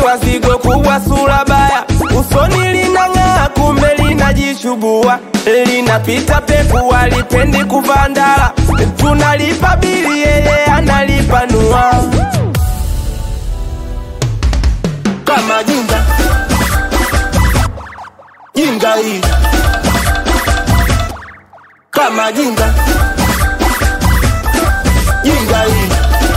kwa zigo kubwa, sura baya, usoni linang'aa, kumbe linajishubua, linapita peku, alipendi kuvaa ndala, tunalipa bili, yeye analipa nua kama jinga jinga hii kama jinga jinga hii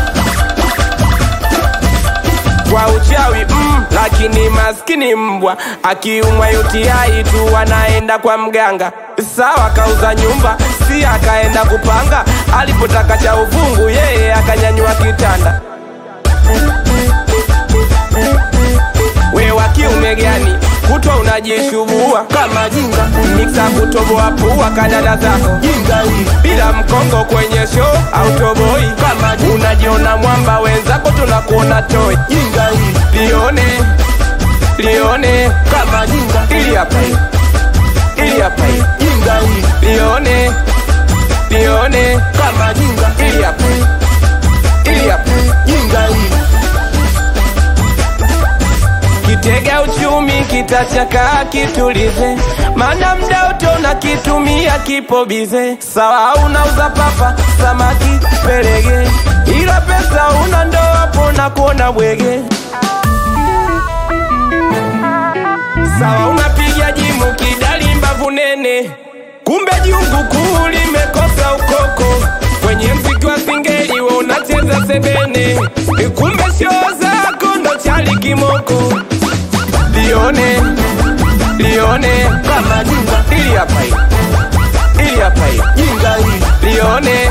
kwa uchawi mm, lakini maskini mbwa akiumwa UTI tu anaenda kwa mganga. Sawa, kauza nyumba, si akaenda kupanga. Alipotaka cha uvungu, yeye akanyanyua kitanda. We wa kiume gani kutwa unajishubua kama jinga miksa kutoboa pua kadada zako jinga hii bila mkongo kwenye show au toboi Kama jinga. unajiona mwamba wenzako tunakuona toi jinga hii lione lione kama jinga ili hapa hii ili hapa hii jinga hii lione lione kama jinga ili hapa hii ili hapa hii jinga hii kitega uchumi kitachakaa kitulize, mana mda wote unakitumia kipo bize. Sawa unauza papa, samaki, perege, ila pesa una ndo hapo na kuona bwege. Sawa unapiga jimu kidali mbavu nene, kumbe jungu kuu limekosa ukoko. Kwenye mziki wa singeli we unacheza sebene, kumbe shoo zako ndo chali kimoko. Lione, lione, kama jinga ili hapa hii, ili hapa hii, jinga hii lione,